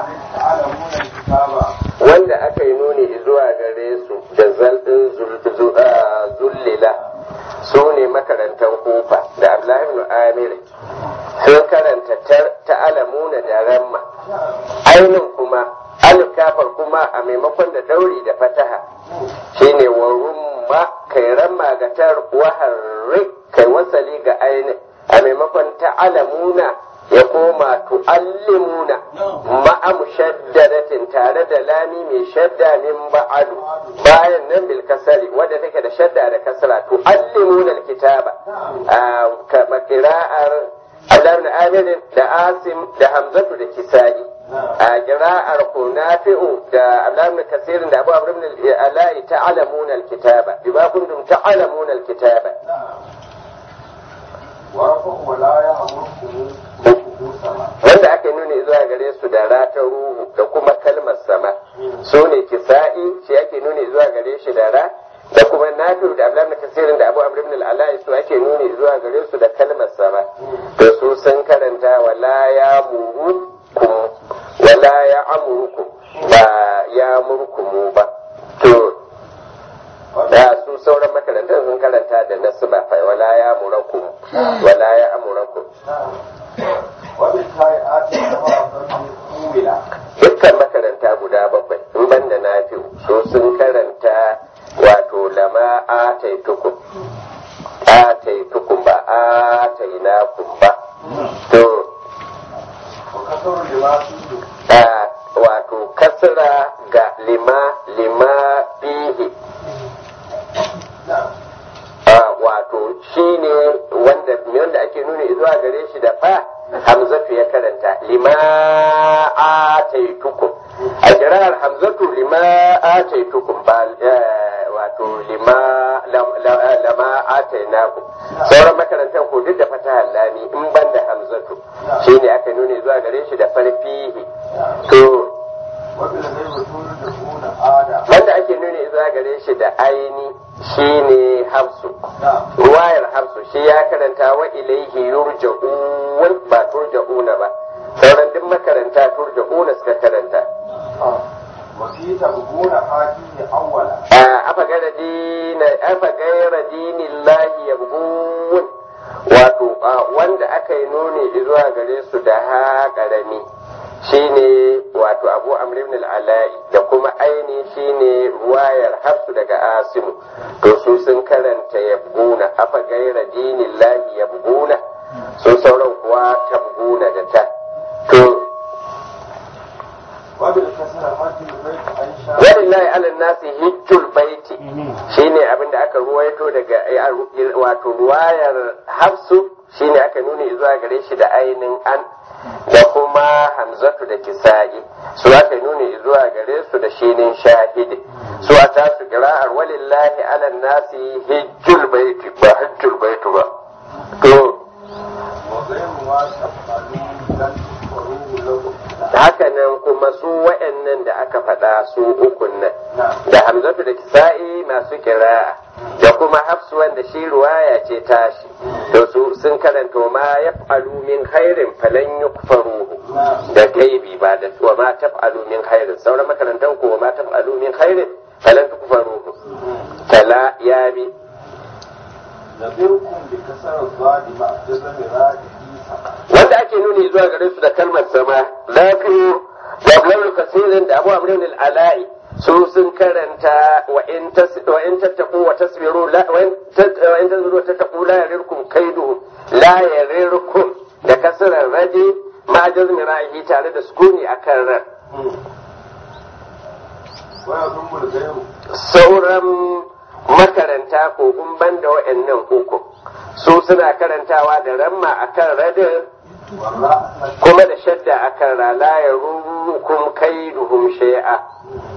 wanda aka yi nuni zuwa gare su da zaldin zullila su ne makarantar kufa da abdullahi ibn amir sun karanta ta'alamuna da ramma ainin kuma alif kafar kuma a maimakon da dauri da fataha shine wa rumma kai ramma ga tar waharri kai wasali ga ainin a maimakon ta'alamuna ya koma tu'allimuna ma'a mushaddadatin tare da lami mai shadda min ba'adu bayan nan bil kasari wadda take da shadda da kasra tu'allimuna alkitaba kama qira'ar Abdullah Amir da Asim da Hamzatu da Kisa'i a qira'ar Nafi'u da Abdullah Kasirin da Abu Amr ibn al-Ala'i ta'lamuna alkitaba bima kuntum ta'lamuna alkitaba wanda aka nuni zuwa gare su da rata ruhu da kuma kalmar sama su ne kisa'i shi ake nuni zuwa gare shi da ra da kuma nafi da abdullahi kasirin da abu amr ibn al su ake nuni zuwa gare su da kalmar sama to su sun karanta wala ya murukum wala ya amurukum ba ya murkumu ba to da su sauran makarantar sun karanta da nasu ba fa wala ya murakum wala ya amurakum dukkan makaranta guda bakwai in banda na fi so sun karanta wato lama ataitukum ataitukum ba atainakum ba to wato kasra ga lima lima fihi wato shi ne wanda wanda ake nuna zuwa gare shi da fa hamzatu ya karanta lima ataitukum a kirar hamzatu lima ataitukum ba wato lima lama atainakum sauran makarantar ko duk da fata lami in ban da hamzatu shi ne aka nuna zuwa gare shi da farfihi to wanda ake nuni zuwa gare shi da aini shine hafsu ruwayar hafsu shi ya karanta wa ilaihi yurja'un ba turja'una ba sauran duk makaranta turja'una suka karanta afa gaira dina afa gaira dinillahi yabghun wato wanda aka yi nuni zuwa gare su da ha karami shine wato abu amr ibn al-ala'i da kuma aini shine ruwayar hafsu daga asimu to su sun karanta yabguna afa gaira dinin lahi yabguna su sauran kuwa tabguna da ta to walillahi ala nasi hijjul baiti shine abin da aka ruwaito daga wato ruwayar hafsu shine aka nuni zuwa gare shi da ainin an da kuma hamzatu da kisa'i su aka nuni zuwa gare su da shinin shahidi su a tasu kira'ar walillahi ala nasi hijjul baiti ba hijjul baitu ba to haka nan kuma su wa'annan da aka faɗa su ukun nan da hamzatu da kisa'i masu kira'a da kuma hafsu wanda shi ruwaya ce tashi to su sun karanta ma ya min khairin falan yukfaruhu da gaibi ba da wa ma taf'alu min khairin sauran makarantar ko ma taf'alu min khairin falan tukfaruhu tala ya bi wanda ake nuni zuwa gare su da kalmar sama lafiyu da abdullahi kasirin da abu amrin al-ala'i su sun karanta wa in tattaku wa tasbiru wa in tasbiru wa tattaku la yarirkum kaidu la yarirkum da kasrar radi ma jazmi ra'ihi tare da sukuni akan ran sauran makaranta ko kun banda wa'annan uku su suna karantawa da ramma akan radin kuma da shadda akan ra la yarurukum kaiduhum shay'a